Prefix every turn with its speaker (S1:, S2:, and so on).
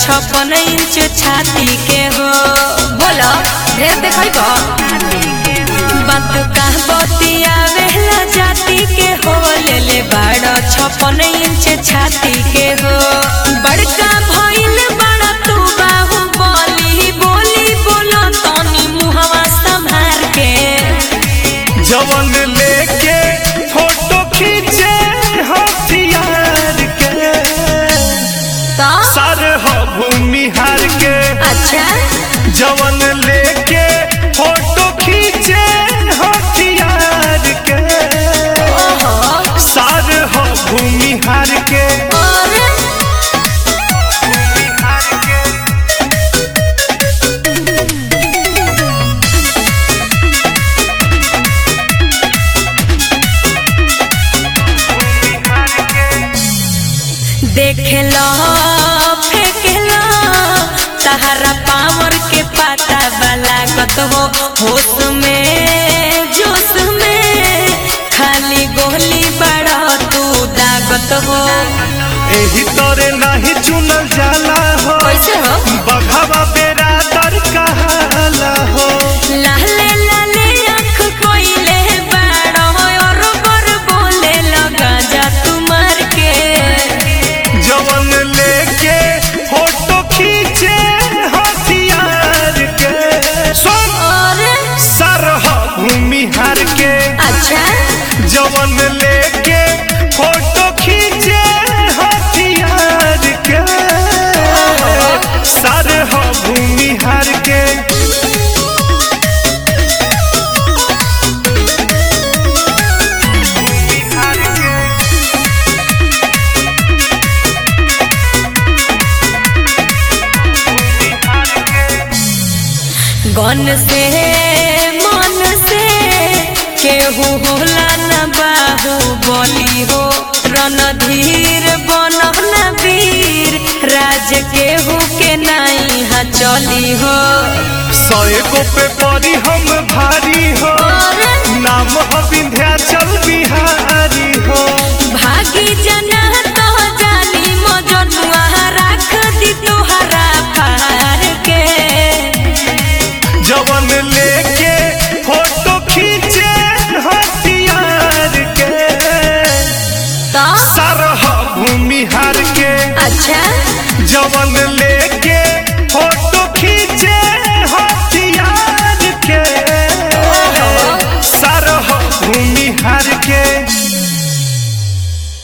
S1: छप्पन इंच छाती के हो बोलो ढेर देखई बा बात का बतिया वेला जाति के हो ले ले बाड़ छप्पन इंच छाती के हो बड़का भइल बड़ा तू बाहु बोली बोली बोलो तनी मुहवा संभार के
S2: जवन लेके फोटो खींचे हथियार के
S1: तो
S2: सर हो भूमिहार के
S1: अच्छा
S2: जवन लेके फोटो खींचे हथियार के
S1: ओहो
S2: सर हो भूमिहार के
S1: और
S2: भूमिहार के
S1: देखेलो फेंकेलो तहरा पावर के पता बलागत हो होश में जोश में खाली गोली बड़ा तू दागत हो
S2: एही तोरे नहीं चुनल जाला हो
S1: कैसे हो
S2: बघावा बेरा दर कहाला हो
S1: लाले लाले आँख कोइले बाड़ो और बर बोले लगा जा तुम्हार के
S2: जवन लेके फोटो खींचे हथियार के सुन
S1: और
S2: सरह भूमिहार के
S1: अच्छा
S2: जवन लेके फोटो खींचे हथियार के सरह भूमिहार के भूमिहार के
S1: गन से मन से केहू होला न बाहु बोली हो रणधीर बनल वीर राज केहू के नहीं हा चली हो
S2: सएगो पे परी हम भारी हो
S1: और
S2: नाम हो विंध्याचल बिहारी हो
S1: भागी जना तो जानी मजनुआ राख दी तोहरा फार के
S2: जवन लेके फोटो खींचे हथियार के
S1: तो
S2: सरह भूमिहार के
S1: अच्छा
S2: जवन ले